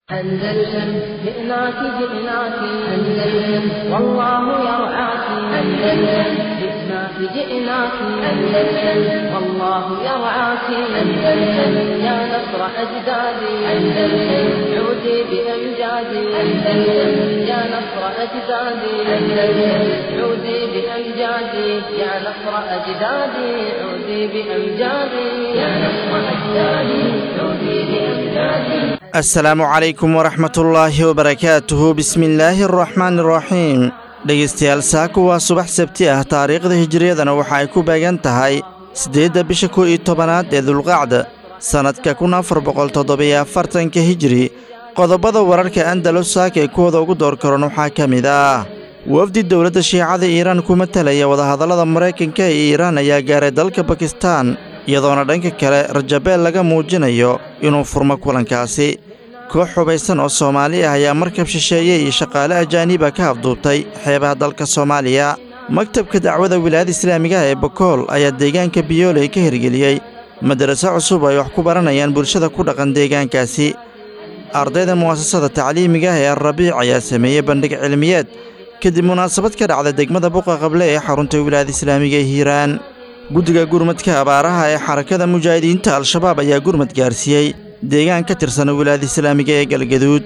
أندلسن جئناك جئناك أندلسن والله يرعاك أندلسن جئناك جئناك أندلسن والله يرعاك أندلسن يا نصر أجدادي أندلسن عودي بأمجادي أندلسن يا نصر أجدادي أندلسن عودي بأمجادي يا نصر أجدادي عودي بأمجادي يا نصر أجدادي عودي بأمجادي asalaamu calaykum waraxmatullaahi wabarakaatuhu bismillaahi araxmaani araxiim dhegaystayaal saaku waa subax sabti ah taariikhda hijiriyadana waxa ay ku beegan tahay siddeedda bisha kow iyo tobanaad ee dulqacda sannadka kun afar boqol toddobiyo afartanka hijiri qodobada wararka andalus saaka ee kuwooda ugu door karan waxaa ka mid ah wafdi dowladda shiicada iiraan ku matalaya wadahadallada maraykanka ee iiraan ayaa gaaray dalka bakistaan iyadoona dhanka kale rajabeel laga muujinayo inuu furmo kulankaasi koox hubaysan oo soomaali ah ayaa markab shisheeye iyo shaqaale ajaaniba ka afduubtay xeebaha dalka soomaaliya maktabka dacwada wilaayada islaamigaha ee bokool ayaa deegaanka biyooley ka hirgeliyey madaraso cusub ay wax ku baranayaan bulshada ku dhaqan deegaankaasi ardayda mu'asasada tacliimiga ah ee alrabiic ayaa sameeyey bandhig cilmiyeed kadib munaasabad ka dhacda degmada buqa qable ee xarunta wilaayada islaamiga ee hiiraan guddiga gurmadka abaaraha ee xarakada mujaahidiinta al-shabaab ayaa gurmad gaarsiiyey deegaan ka tirsan wilaayada islaamiga ee galgaduud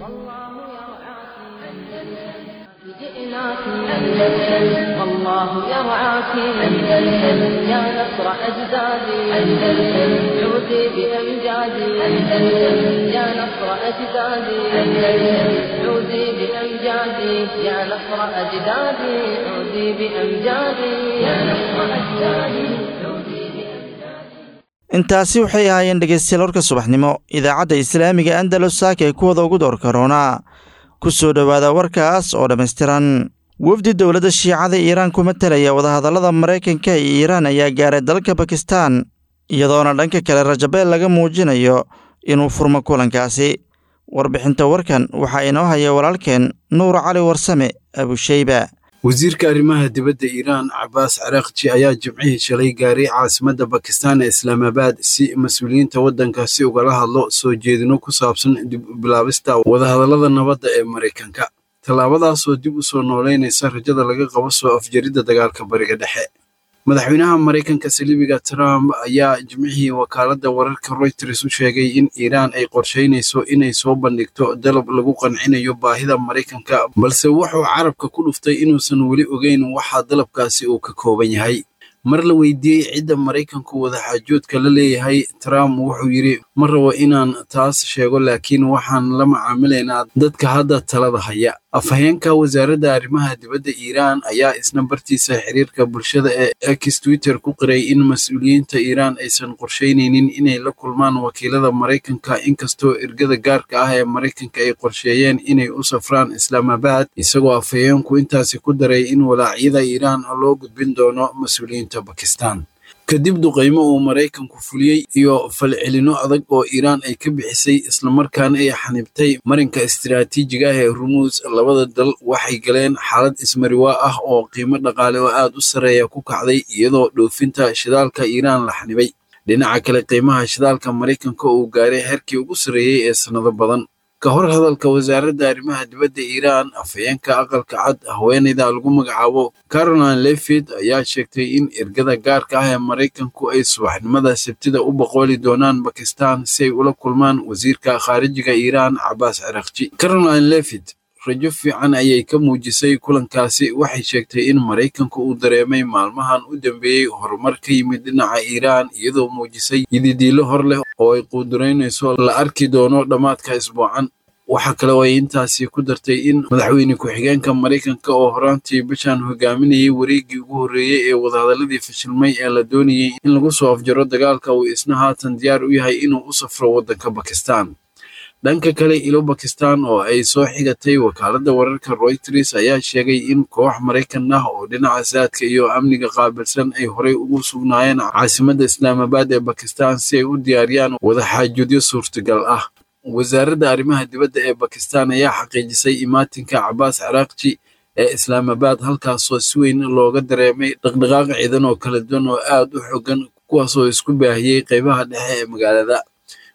والله يرعاك أندلسن يا نصر أجدادي أندلسن عودي بأمجادي أندلسن يا نصر أجدادي أندلسن عودي بأمجادي يا نصر أجدادي عودي بأمجادي يا نصر أجدادي عودي intaasi waxay ahaayeen dhegaystayaal warka subaxnimo idaacadda islaamiga andalus saaka ee kuwada ugu door karoona ku soo dhowaada warkaas oo dhammaystiran wafdi dowladda shiicada iiraan ku matalaya wadahadallada maraykanka iyo iiraan ayaa gaaray dalka bakistaan iyadoona dhanka kale rajabeel laga muujinayo inuu furmo kulankaasi warbixinta warkan waxaa inoo haya walaalkeen nuur cali warsame abusheyba wasiirka arrimaha dibadda iiraan cabaas caraaqji ayaa jimcihii shalay gaaray caasimadda bakistaan ee islaamabaad si mas-uuliyiinta waddankaasi ugala hadlo soo jeedino ku saabsan dib u bilaabista wadahadallada nabadda ee maraykanka tallaabadaasoo dib u soo noolaynaysa rajada laga qabo soo afjaridda dagaalka bariga dhexe madaxweynaha maraykanka saliibiga trump ayaa jimcihii wakaaladda wararka royters u sheegay in iiraan ay qorshaynayso inay soo bandhigto dalab lagu qancinayo baahida maraykanka balse wuxuu carabka ku dhuftay inuusan weli ogeyn waxa dalabkaasi uu ka kooban yahay mar la weydiiyey cidda maraykanku wadaxaajoodka la leeyahay trump wuxuu yidhi ma rabo inaan taas sheego laakiin waxaan la macaamilaynaa dadka hadda talada haya afhayeenka wasaaradda arrimaha dibadda iiraan ayaa isna bartiisa xiriirka bulshada ee x twitter ku qiray in mas-uuliyiinta iiraan aysan qorshaynaynin inay la kulmaan wakiilada maraykanka inkastoo ergada gaarka ah ee maraykanka ay qorsheeyeen inay u safraan islaamabaad isagoo afhayeenku intaasi ku daray in walaacyada iiraan loo gudbin doono mas-uuliyiinta bakistan kadib duqaymo uu maraykanku fuliyey iyo falcelinno adag oo iiraan ay ka bixisay islamarkaana ay xanibtay marinka istiraatiijiga ah ee rumuus labada dal waxay galeen xaalad ismariwaa ah oo qiimo dhaqaale oo aad u sarreeya ku kacday iyadoo dhoofinta shidaalka iiraan la xanibay dhinaca kale qiimaha shidaalka maraykanka uu gaaray heerkii ugu sarreeyey ee sannado badan ka hor hadalka wasaaradda arrimaha dibadda iiraan afhayeenka aqalka cad haweenayda lagu magacaabo caroline lefid ayaa sheegtay in ergada gaarka ah ee maraykanku ay subaxnimada sabtida u boqooli doonaan bakistan si ay ula kulmaan wasiirka khaarijiga iiraan cabaas cirakji caroline lefid rajo fiican ayay ka muujisay kulankaasi waxay sheegtay in maraykanku uu dareemay maalmahan u dambeeyey horumar ka yimid dhinaca iiraan iyadoo muujisay yididiilo hor leh oo ay quuduraynayso la arki doono dhammaadka isbuucan waxaa kale oo ay intaasi ku dartay in madaxweyne ku-xigeenka maraykanka oo horaantii bishan hogaaminayay wareeggii ugu horreeyey ee wadahadalladii fashilmay ee la doonayey in lagu soo afjaro dagaalka uu isna haatan diyaar u yahay inuu u safro waddanka bakistan dhanka kale ilo bakistan oo ay soo xigatay wakaaladda wararka royters ayaa sheegay in koox maraykan ah oo dhinaca saadka iyo amniga qaabilsan ay horey ugu sugnaayeen caasimadda islaamabaad ee bakistan si ay u diyaariyaan wadaxaajoodyo suurtagal ah wasaaradda arrimaha dibadda ee bakistan ayaa xaqiijisay imaatinka cabaas caraaqji ee islaamabaad halkaasoo si weyn looga dareemay dhaqdhaqaaq ciidan oo kala duwan oo aad u xogan kuwaasoo isku baahiyey qaybaha dhexe ee magaalada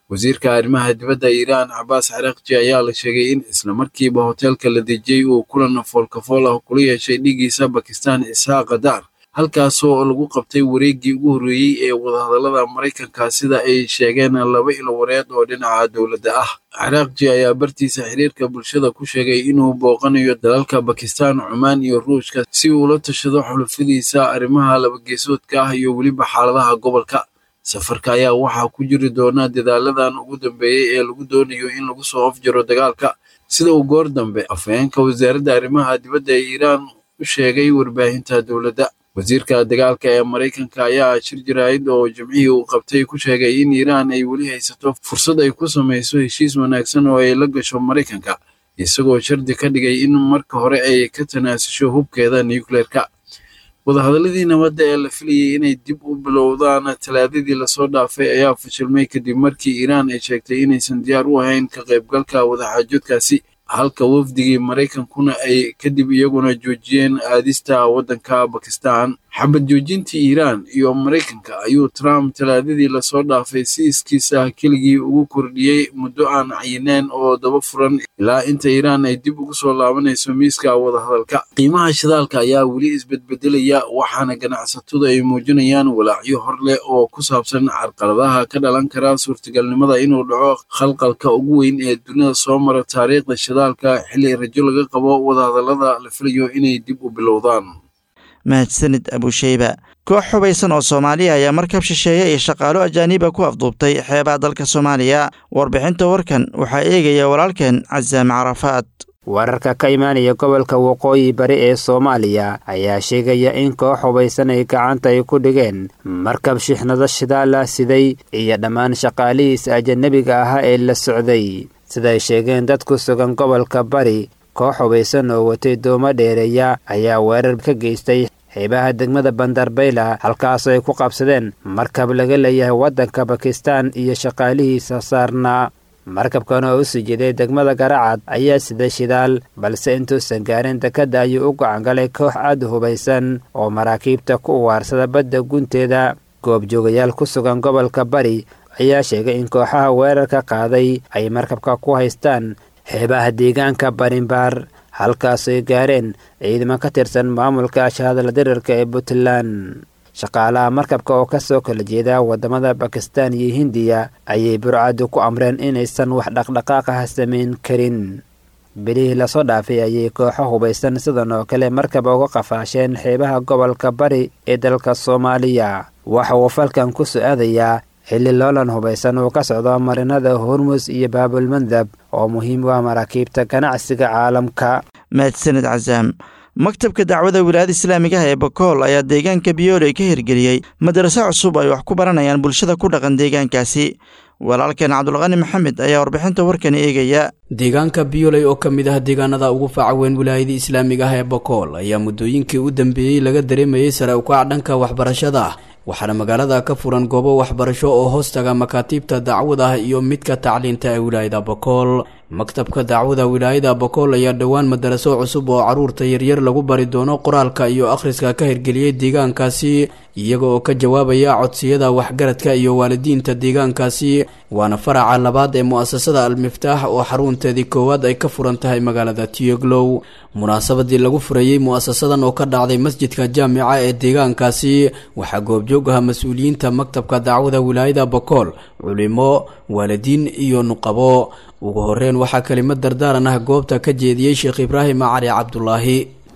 wasiirka arrimaha dibadda iiraan cabaas caraaqji ayaa la sheegay in islamarkiiba hoteelka la dejiyey uu kulan foolkafool ah kula yeeshay dhigiisa bakistan isxaaqa daar halkaasoo lagu qabtay wareeggii ugu horreeyey ee wadahadallada maraykanka sida ay sheegeen laba ilo wareed oo dhinaca dowladda ah caraaqji ayaa bartiisa xiriirka bulshada ku sheegay inuu booqanayo dalalka bakistan cumaan iyo ruushka si uu la tashado xulufadiisa arrimaha labageesoodka ah iyo weliba xaaladaha gobolka safarka ayaa waxaa ku jiri doona dadaaladan ugu dambeeyey ee lagu doonayo in lagu soo afjaro dagaalka sida uu goor dambe afhayeenka wasaaradda arrimaha dibadda ee iiraan u sheegay warbaahinta dowladda wasiirka dagaalka ee maraykanka ayaa shir jaraa'id oo jimcihii uu qabtay ku sheegay in iiraan ay weli haysato fursad ay ku samayso heshiis wanaagsan oo ay la gasho maraykanka isagoo shardi ka dhigay in marka hore ay ka tanaasusho hubkeeda nucleerka wadahadaladii nabadda ee la filayay inay dib u bilowdaan talaadadii lasoo dhaafay ayaa fashilmay kadib markii iiraan ay sheegtay inaysan diyaar u ahayn ka qaybgalka wadaxaajoodkaasi halka wafdigii maraykankuna ay kadib iyaguna joojiyeen aadista waddanka bakistan xabad joojintii iiraan iyo maraykanka ayuu trump talaadadii lasoo dhaafay si iskiisa keligii ugu kordhiyey muddo aan cayineen oo daba furan ilaa inta iiraan ay dib ugu soo laabanayso miiska wadahadalka qiimaha shidaalka ayaa weli isbedbedelaya waxaana ganacsatadu ay muujinayaan walaacyo hor leh oo ku saabsan carqaladaha ka dhalan kara suurtagalnimada inuu dhaco khalqalka ugu weyn ee dunida soo mara taariikhda shidaalka xilli rajo laga qabo wadahadallada la filayo inay dib u bilowdaan mahadsanid abusheyba koox xubaysan oo soomaaliya ayaa markab shisheeye iyo shaqaalo ajaaniba ku afduubtay xeebaha dalka soomaaliya warbixinta warkan waxaa eegaya walaalkeen casaam carafaad wararka ka imaanaya gobolka waqooyi bari ee soomaaliya ayaa sheegaya in koox hubaysan ay gacanta ay ku dhigeen markab shixnado shidaala siday iyo dhammaan shaqaalihiisa ajanabiga ahaa ee la socday siday sheegeen dad ku sugan gobolka bari koox hubaysan oo watay doomo dheereeya ayaa weerar ka geystay xeebaha degmada bandarbayla halkaasoo ay ku qabsadeen markab laga leeyahay waddanka bakistan iyo shaqaalihiisa saarnaa markabkan oo u sii jeeday degmada garacad ayaa siday shidaal balse intuusan gaarin dekadda ayuu u gacangalay koox aad hubaysan oo maraakiibta ku uwaarsada badda gunteeda goobjoogayaal ku sugan gobolka bari ayaa sheegay in kooxaha weerarka qaaday ay markabka ku haystaan xeebaha deegaanka barinbaar halkaasooy gaareen ciidamo ka tirsan maamulka ashahadala dirirka ee puntland shaqaalaha markabka oo ka soo kala jeeda waddamada bakistan iyo hindiya ayay burcaddu ku amreen inaysan wax dhaqdhaqaaqah samayn karin bilihii lasoo dhaafay ayay kooxo hubaysan sidan oo kale markaba uga qafaasheen xeebaha gobolka bari ee dalka soomaaliya waxa uu falkan ku su-aadayaa xilli loolan hubaysan uu ka socdo marinada hormus iyo baabulmandab oo muhiim u ah maraakiibta ganacsiga caalamka mahadsanid casaam maktabka dacwada wilaayada islaamigaha ee bakool ayaa deegaanka biyooley ka hirgeliyey madraso cusub ay wax ku baranayaan bulshada ku dhaqan deegaankaasi walaalkeen cabdulqani maxamed ayaa warbixinta warkan eegaya deegaanka biyoley oo ka mid ah deegaanada ugu faaca weyn wilaayada islaamiga ah ee bakool ayaa muddooyinkii u dambeeyey laga dareemayey sare ukac dhanka waxbarashada ah waxaana magaalada ka furan goobo waxbarasho oo hoostaga makaatiibta dacwada ah iyo midka tacliinta ee wilaayada bakool maktabka dacwada wilaayada bakool ayaa dhowaan madaraso cusub oo caruurta yaryar lagu bari doono qoraalka iyo akhriska ka hirgeliyey deegaankaasi iyaga oo ka jawaabaya codsiyada waxgaradka iyo waalidiinta deegaankaasi waana faraca labaad ee mu-asasada al-miftaax oo xarunteedii koowaad ay ka furan tahay magaalada tiyoglow munaasabadii lagu furayey mu-asasadan oo ka dhacday masjidka jaamica ee deegaankaasi waxaa goobjoog aha mas-uuliyiinta maktabka dacwada wilaayada bakool culimo waalidiin iyo nuqabo ugu horeyn waxaa kelimad dardaaran ah goobta ka jeediyey sheekh ibraahim cali cabdulaahi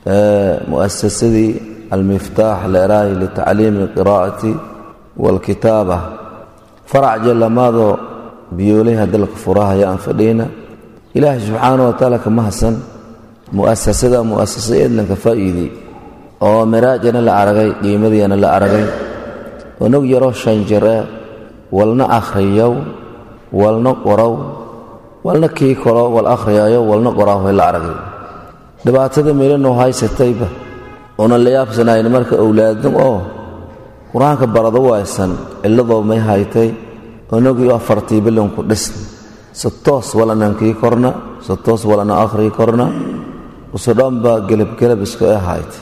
muasasadii almiftaax leeraahi litacliimi alqiraa'ati waalkitaaba farac jallamaadoo biyoolaha dalka furahaya aan fadhiyna ilaahay subxaana wa tacaala kama hasan mu'asasada mu'asasa eedlanka faa'iidey oo miraajana la aragay qiimadiina la aragay onog yaroo shanjare walna akhriyow walna qorow walna kii koro wal akhriyaayo walna qoraahoy la aragay dhibaatada meelanoo haysatayba oona la yaabsanayn marka owlaadin oo qur-aanka barado waysan cilladoo may haytay onogii afartii bilonku dhisn se toos walanan kii korna se toos walana akhrii korna usudhanba gelabgelab isku e hayta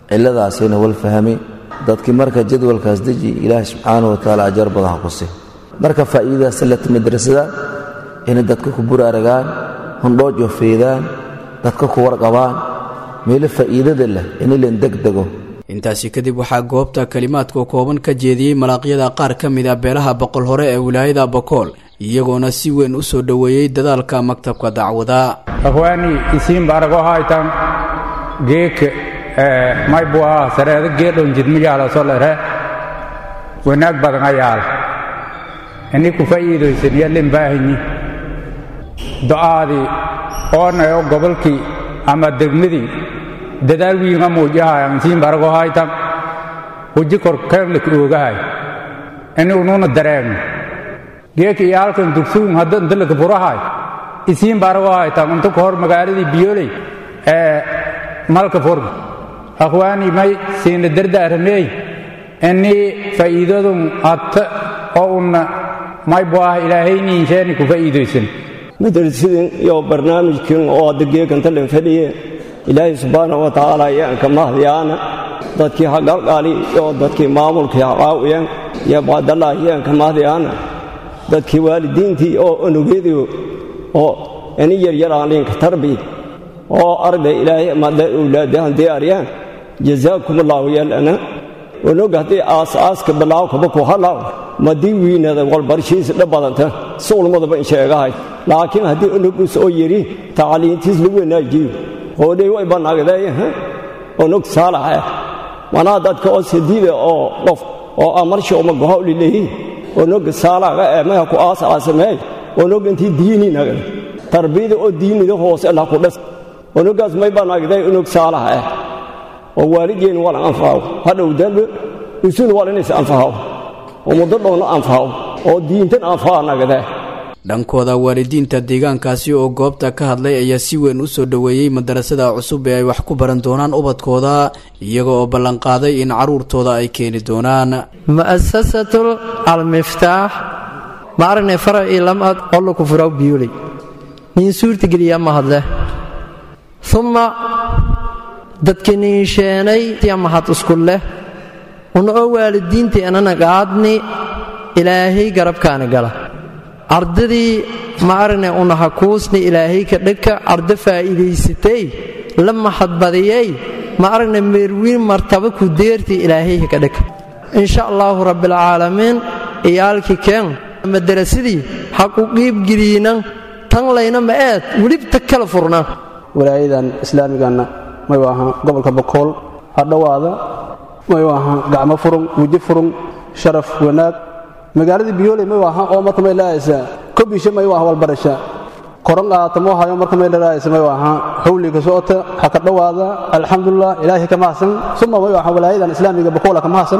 cilladaasayna wal fahmi dadkii marka jadwalkaas deji ilaahay subxaana wa tacaala ajar badan ha ku si marka faa'iidadaas lata madrasada inay dadka ku buraaragaan hondhoojo feedaan dadka ku warqabaan meelo faa'iidada leh inilan degdego intaasi kadib waxaa goobta kalimaadka kooban ka jeediyey malaaqyada qaar ka mid a beelaha boqol hore ee wilaayada bokool iyagoona si weyn u soo dhoweeyey dadaalka maktabka dacwada akhwaani isiin baarago haytan geeke may buu ahaa sareeda geedhon jidmiyaala solere wanaag badan ayaal ini ku fa'iidaysan yallin baahanyi do'aadii oonayo gobolkii ama degmadii dadaal wiinga muujahayan isiin baarago haytan huji kor keenlik oogahay ini ununa dareegno geeka iyo halkan dugsuun hadda intalaka furahay isiin baarago haytan unta ka hor magaaladii biyoley ee malka furga akhwaani may siina dardaaramey ini faa'iidadun atta oo unna may bu ah ilaahayniinsheeni ku faa'iidaysan madrasadin iyo barnaamijkan oo hadda geekanta dhan fadhiye ilaahay subxaana wa tacaala ayaan ka mahdiyaana dadkii hagalgaali iyo dadkii maamulkii haqaawiyan iyo bacdallah ayaan ka mahdiyaana dadkii waalidiintii oo onugeediyo oo ini yaryaraaliinka tarbiya oo arday ilaahay amada awlaadahan diyaariyaan jazaakum allaahu yalana onog haddii aas-aaska bilaaw kaba ku halaaw madii wiinada walbarshiisa dha badanta si ulmadaba in sheegahay laakiin haddii onogus oo yidhi tacliintiis lagu wanaajiyo hoodhay way bannaagdee onog saalaxa manaa dadka oo sadiida oo qof oo amarsha uma gohawli leeyihin onog saalaga ee maha ku aas-aasameey onog intii diini nagda tarbiyada oo diinida hoose lah ku dhas onogaas may bannaagday onog saalaha ah oo waalideen waa la anfahaw hadhow dambe isun waa inays anfahaw oo muddo dhowna anfahaw oo diintan anfaha nagdee dhankooda waalidiinta deegaankaasi oo goobta ka hadlay ayaa si weyn u soo dhoweeyey madarasada cusub ee ay wax ku baran doonaan ubadkooda iyaga oo ballanqaaday in carruurtooda ay keeni doonaan mu'asasatu almiftaax ma aragnay faracii lamad ollo ku furaw biyuley nin suurtageliya ma hadle uma dadki niinsheenay mahad isku leh una oo waalidiintii anana qaadni ilaahay garabkaana gala ardadii ma aragnay una hakuusni ilaahay ka dhegka ardo faa'iidaysatay la mahadbadiyey ma aragnay meerwiin martaba ku deertii ilaahay ka dhegka insha allaahu rabbilcaalamiin iyaalkii keen madarasadii ha ku qiibgeliyinan tan layna ma eed welibta kala furna walaayadan islaamiganna mayu ahaa gobolka bokool ha dhowaada mayu ahaa gacmo furun weji furun sharaf wanaag magaaladii biyooley mayu ahaa oo marka may laayaysaa kobisha mayu aha walbarasha koran qaatamoo hayo marka may lalaayaysa mayu ahaa xawliga socota ha ka dhowaada alxamdulilah ilaahay ka mahadsan suma mayu ahaa walaayadan islaamiga bokool ka mahadsan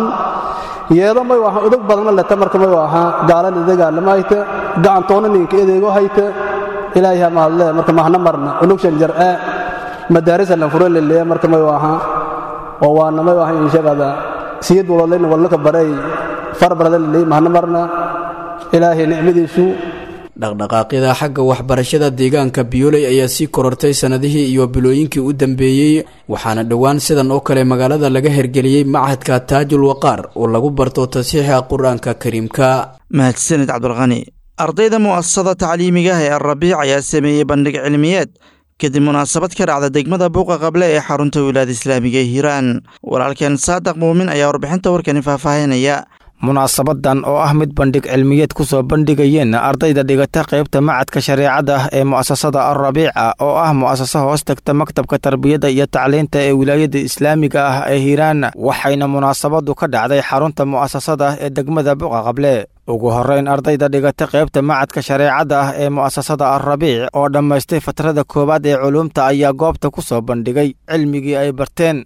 yeedo mayu ahaa udog badanna leta marka mayu ahaa gaalan idagaalama hayta gacantoona ninka edeego hayta ilaahay ha mahadle marka mahna marna unugshan jar'e madaarisa lan furo leleeya marka mayu ahaa oo waana mayu ahaa inshaqada siyad walodlayna wallaka baray farbarada leleey mahna marna ilaahay nicmadiisu dhaqdhaqaaqyada xagga waxbarashada deegaanka biyooley ayaa sii korortay sannadihii iyo bilooyinkii u dambeeyey waxaana dhowaan sidan oo kale magaalada laga hergeliyey machadka taajul waqaar oo lagu barto tasiixa qur-aanka kariimka mahadsanid cabdulqani ardayda mu'asasada tacliimiga ah ee alrabiic ayaa sameeyey bandhig cilmiyeed kadib munaasabad ka dhacda degmada buuqa qable ee xarunta wilaada islaamiga ee hiiraan walaalkeen saadaq muumin ayaa warbixinta warkani faahfaahinaya munaasabadan oo ah mid bandhig cilmiyeed ku soo bandhigayeen ardayda dhigata qaybta macadka shareecada ah ee mu'asasada alrabiica oo ah mu'asasa hoos tagta maktabka tarbiyadda iyo tacliinta ee wilaayada islaamiga ah ee hiiraan waxayna munaasabadu ka dhacday xarunta mu'asasada ee degmada buqa qable ugu horrayn ardayda dhigata qaybta macadka shareecada ah ee mu'asasada alrabiic oo dhammaystay fatrada koowaad ee culuumta ayaa goobta ku soo bandhigay cilmigii ay barteen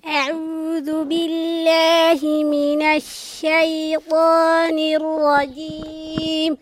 أعوذ بالله من الشيطان الرجيم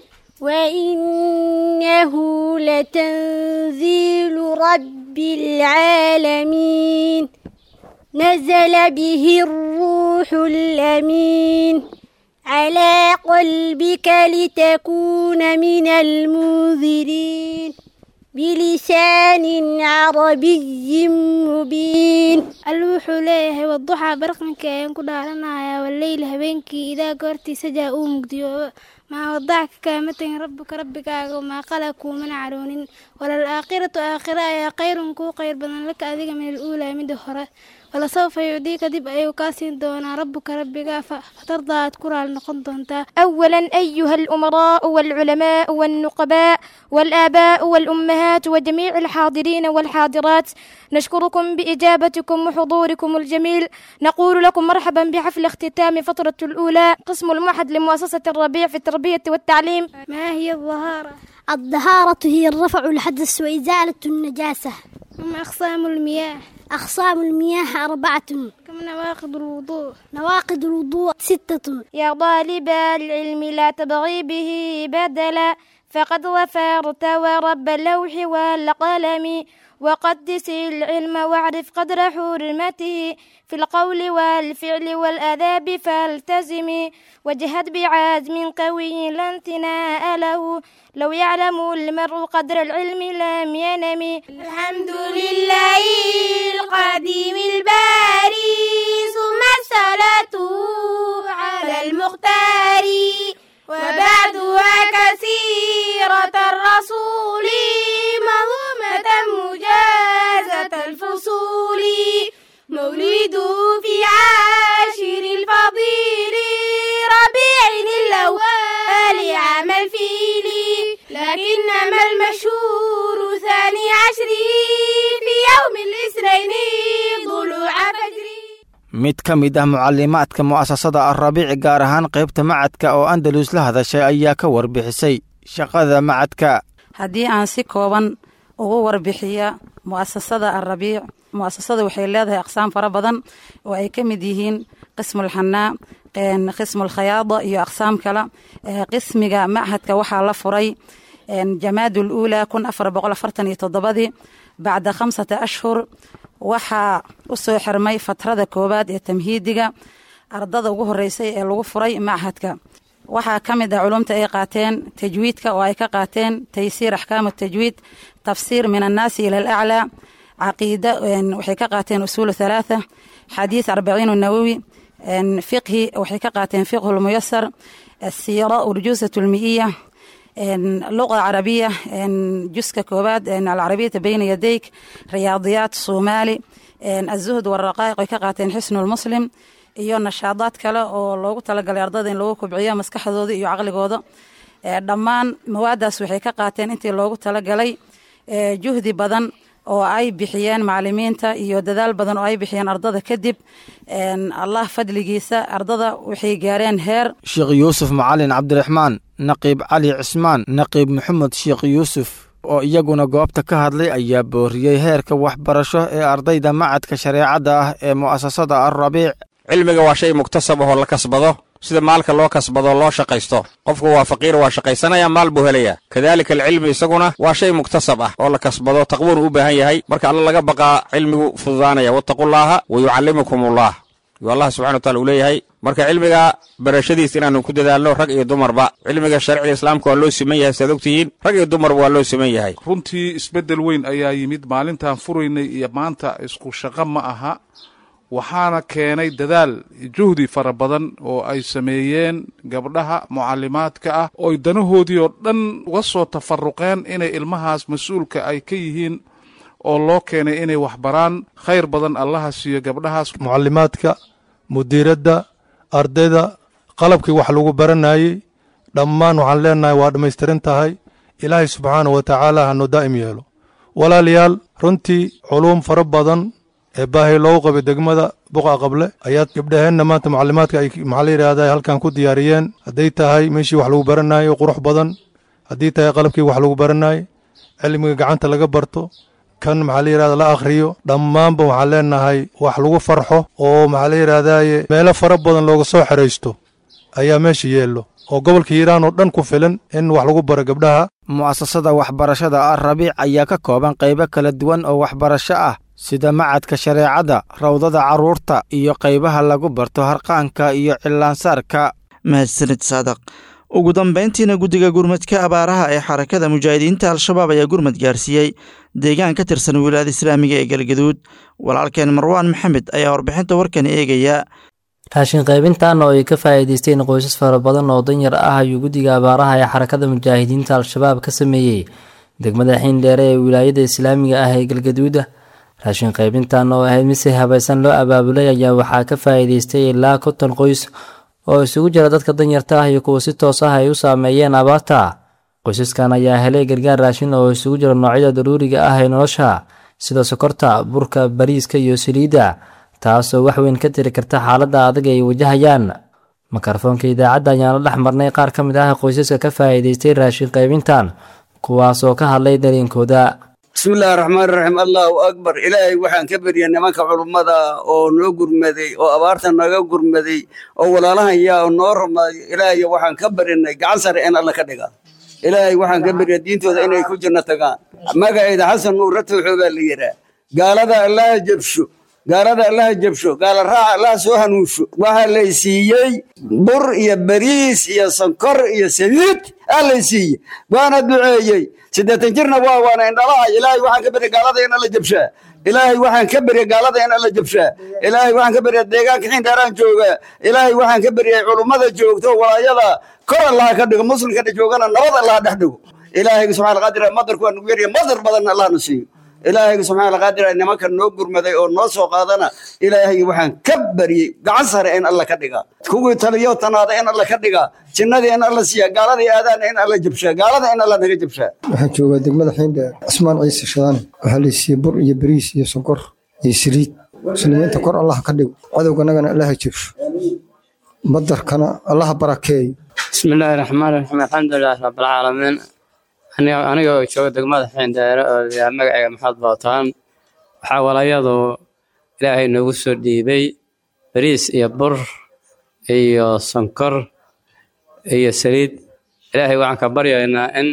وإنه لتنزيل رب العالمين نزل به الروح الأمين على قلبك لتكون من المنذرين بلسان عربي مبين alle wuxuu leeyahay wadduxaa barqanka ayaan ku dhaaranayaa waleyl habeenkii idaa goortii sajaa uu mugdiyo maa wadacka kaama tegin rabbuka rabbigaaga maa qala kuumana caroonin walaalaakhiratu aakhira ayaa khayrun kuu khayr badan laka adiga min aluulaa mida hore walasawfa yucdiika dib ayuu kaa siin doonaa rabbuka rabbigaa fatardaa aad ku raali noqon doontaa أولا أيها الأمراء والعلماء والنقباء والآباء والأمهات وجميع الحاضرين والحاضرات نشكركم بإجابتكم وحضوركم الجميل نقول لكم مرحبا بحفل اختتام فترة الأولى قسم المعهد لمؤسسة الربيع في التربية والتعليم ما هي الظهارة؟ الطهارة هي الرفع الحدث وإزالة النجاسة ما أقسام المياه؟ أقسام المياه أربعة كم نواقض الوضوء؟ نواقض الوضوء ستة يا طالب العلم لا تبغي به بدلا فقد ظفرت ورب اللوح والقلم وقدس العلم واعرف قدر حرمته في القول والفعل والآداب فالتزم وجهد بعزم قوي لا انتناء له لو يعلم المرء قدر العلم لم ينم الحمد لله القديم الباري ثم الصلاة على المختار وبعدها كثيرة الرسول مظلمة مجازة الفصول مولده في عاشر الفضيل ربيع الأول عام الفيل لكنما المشهور ثاني عشر في يوم الاثنين ضلوع فجر mid ka mid ah mucalimaadka mu'asasada alrabiici gaar ahaan qaybta macadka oo andalus la hadashay ayaa ka warbixisay shaqada macadka haddii aan si kooban ugu warbixiya mu'asasada alrabiic mu'asasada waxay leedahay aqsaam fara badan oo ay ka mid yihiin qismulxanaa qismulkhayaada iyo aqsaam kale qismiga machadka waxaa la furay jamaadul uulaa kun afar boqol afartan iyo toddobadii bacda khamsata ashhur waxaa u soo xirmay fatrada koowaad ee tamhiidiga ardada ugu horeysay ee lagu furay machadka waxaa ka mid ah culumta ay qaateen tajwiidka oo ay ka qaateen taysiir axkaamu tajwiid tafsiir min annaasi ila alaclaa caqiida waxay ka qaateen usuulu halaatha xadiis arbaciinu nawowi fiqhi waxay ka qaateen fiqhu lmuyasar asiira urjuusat lmi'iya luqa carabiya juska koowaad alcarabiyata bayna yadayk riyaadiyaat soomaali azuhd waraqaa'iq ay ka qaateen xisnulmuslim iyo nashaadaad kale oo loogu talagalay ardada in lagu kubciyo maskaxdooda iyo caqligooda dhammaan mawaadaas waxay ka qaateen intii loogu talagalay juhdi badan oo ay bixiyeen macalimiinta iyo dadaal badan oo ay bixiyeen ardada kadib allah fadligiisa ardada waxay gaareen heer sheekh yuusuf macalin cabdiraxmaan naqiib cali cismaan naqiib maxamed sheekh yuusuf oo iyaguna goobta ka hadlay ayaa booriyey heerka waxbarasho ee ardayda macadka shareecadda ah ee mu'asasada alrabiic cilmiga waa shay muktasab ahoo la kasbado sida maalka loo kasbado loo shaqaysto qofku waa faqiir waa shaqaysanaya maal buu helaya kadaalika alcilmi isaguna waa shay muktasab ah oo la kasbado taqwuunu u baahan yahay marka alla laga baqaa cilmigu fududaanaya wattaqullaaha wa yucallimukum ullah yuu allah subxana wataala uu leeyahay marka cilmiga barashadiis inaanu ku dadaalno rag iyo dumarba cilmiga sharciga islaamka waa loo siman yahay saad ogtihiin rag iyo dumarba waa loo siman yahay runtii isbeddel weyn ayaa yimid maalintaan furaynay iyo maanta isku shaqo ma aha waxaana keenay dadaal juhdi fara badan oo ay sameeyeen gabdhaha mucalimaadka ah ooy danahoodii oo dhan uga soo tafaruqeen inay ilmahaas mas-uulka ay ka yihiin oo loo keenay inay waxbaraan khayr badan allaha siiyo gabdhahaas mucalimaadka mudiiradda ardayda qalabkii wax lagu baranayey dhammaan waxaan leenahay waa dhammaystiran tahay ilaahay subxaanah wa tacaala hanu daa'im yeelo walaalayaal runtii culuum fara badan ee baahi loogu qabay degmada buqa qable ayaa gabdhaheenna maanta mucalimaadka ay maxaa la yidhaahda halkan ku diyaariyeen hadday tahay meeshii wax lagu baranayo qurux badan haddii tahay qalabkii wax lagu baranayo cilmiga gacanta laga barto kan maxaa la yidhahda la akhriyo dhammaanba waxaan leenahay wax lagu farxo oo maxaa la yidhaahdaye meelo fara badan looga soo xeraysto ayaa meesha yeello oo gobolka hiiraan oo dhan ku filan in wax lagu baro gabdhaha mu'asasada waxbarashada alrabiic ayaa ka kooban qaybo kala duwan oo waxbarasho ah sida macadka shareecadda rawdada carruurta iyo qaybaha lagu barto harqaanka iyo cillaansaarka mahadsanid saadaq ugu dambayntiina guddiga gurmadka abaaraha ee xarakada mujaahidiinta al-shabaab ayaa gurmad gaarsiiyey deegaan ka tirsan wilaayada islaamiga ee galgaduud walaalkeen marwaan maxamed ayaa warbixinta warkan eegaya raashin qaybintan oo ay ka faa'iidaysteen qoysas fara badan oo danyar ah ayuu guddiga abaaraha ee xarakada mujaahidiinta al-shabaab ka sameeyey degmada xiindheere ee wilaayada islaamiga ah ee galgaduuda raashin qaybintan oo ahayd mid si habaysan loo abaabulay ayaa waxaa ka faa'iidaystay ilaa konton qoys oo isugu jira dadka danyarta ah iyo kuwa si toos ah ay u saameeyeen abaarta qoysaskan ayaa helay gargaar raashin oo isugu jira noocyada daruuriga ah ee nolosha sida sokorta burka bariiska iyo saliidda taasoo wax weyn ka tiri karta xaaladda adag ay wajahayaan mikrofoonka idaacadda ayaan la dhex marnay qaar ka mid ah qoysaska ka faa'iidaystay raashin qaybintan kuwaas oo ka hadlay dareenkooda bismillahi raxmaan raxiim allahu akbar ilaahay waxaan ka berya nimanka culummada oo noo gurmaday oo abaarta naga gurmaday oo walaalahan yaa noo rumaaday ilaahay waxaan ka barinay gacan sare in alla ka dhiga ilaahay waxaan ka berya diintooda inay ku jirna tagaan magaceeda xasan nuura tooxoo baa la yidhaa gaalada allaha jabsho gaalada allaha jabsho gaala raaca allaha soo hanuunsho waxaa lay siiyey bur iyo bariis iyo sonkor iyo saliid aa lay siiyey waana duceeyey siddeetan jirna waa waana indhalaha ilaahay waxaan ka berya gaalada in alla jabshaa ilaahay waxaan ka berya gaalada in alla jabshaa ilaahay waxaan ka berya deegaanka xiindheeraan jooga ilaahay waxaan ka beryay culummada joogto walaayada kor allaha ka dhigo muslimka joogana nabad allaha dhex dhigo ilaahayga subxaana qaadir madarku waa nugu yarya madar badanna allahna siiyo ilaahayga subxaana qaadir nimanka noo gurmaday oo noo soo qaadana ilaahayga waxaan ka baryey gacan sare in alla ka dhiga kuwii taliyo tanaada in alla ka dhiga jinnadii in alla siiya gaaladii aadaana in alla jabshaa gaalada in alla naga jabshaa waxaan joogaa degmada xiindheer cismaan ciise shadaane waxaa la siiyey bur iyo bariis iyo sonkor iyo saliid muslimiinta kor allah ka dhigo cadowganagana allaha jabsho madarkana allaha barakeeyo bismillaahi raxmaan raxiim alxamdulilah rabbilcaalamiin aniga oo jooga degmada xiindheere oo yaa magacayga maxamed bootaan waxaa walayadu ilaahay noogu soo dhiibay bariis iyo bur iyo sonkor iyo saliid ilaahay waxaan ka baryaynaa in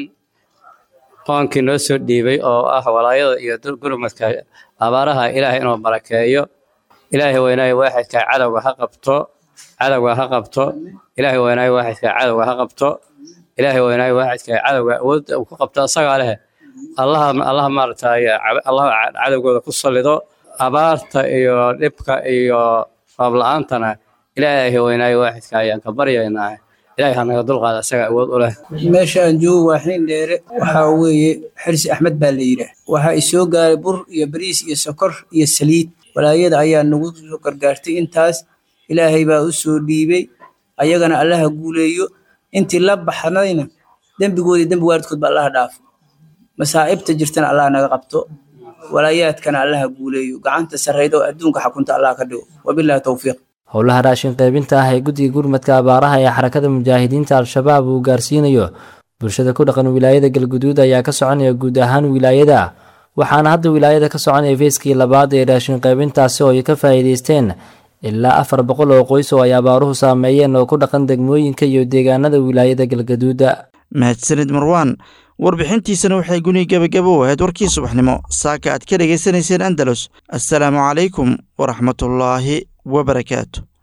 qoonkii noo soo dhiibay oo ah walaayada iyo gurmadka abaaraha ilaahay inuu barakeeyo ilaahay weynaayo waaxidka cadowga ha qabto cadowga ha qabto ilaahay weynaayo waaxidka cadowga ha qabto ilaahay weynaayo waaxidka cadowga awood uu ku qabto asagaa leh allaha allaha maaragtay allaha cadowgooda ku sallido abaarta iyo dhibka iyo roob la-aantana ilaahay weynaayo waaxidka ayaan ka baryaynaa ilaahay ha naga dulqaada asaga awood u leh meesha aan joogo waa xiindheere waxaa weeye xirsi axmed baa la yidhaah waxaa isoo gaaray bur iyo bariis iyo sokor iyo saliid walaayada ayaa nagu soo gargaartay intaas ilaahay baa u soo dhiibay ayagana allaha guuleeyo intii la baxnayna dembigoodii dembi waalidkood ba allaha dhaafo masaa'ibta jirtana allaha naga qabto walaayaadkana allaha guuleeyo gacanta sarrayda oo adduunka xakunta allaha ka dhigo wabilaahi towfiiq howlaha raashin qaybinta ah ee guddiga gurmadka abaaraha ee xarakada mujaahidiinta al-shabaab uu gaarsiinayo bulshada ku dhaqan wilaayada galguduud ayaa ka soconaya guud ahaan wilaayada waxaana hadda wilaayada ka soconaya feeskii labaad ee raashin qaybintaasi oo ay ka faa'iidaysteen ilaa afar boqol oo qoys oo ay abaaruhu saameeyeen oo ku dhaqan degmooyinka iyo deegaanada wilaayada galgaduuda mahadsanid marwaan warbixintiisana waxay guni gebagabo u ahayd warkii subaxnimo saaka aad ka dhegaysanayseen andalus assalaamu calaykum waraxmatullaahi wabarakaatu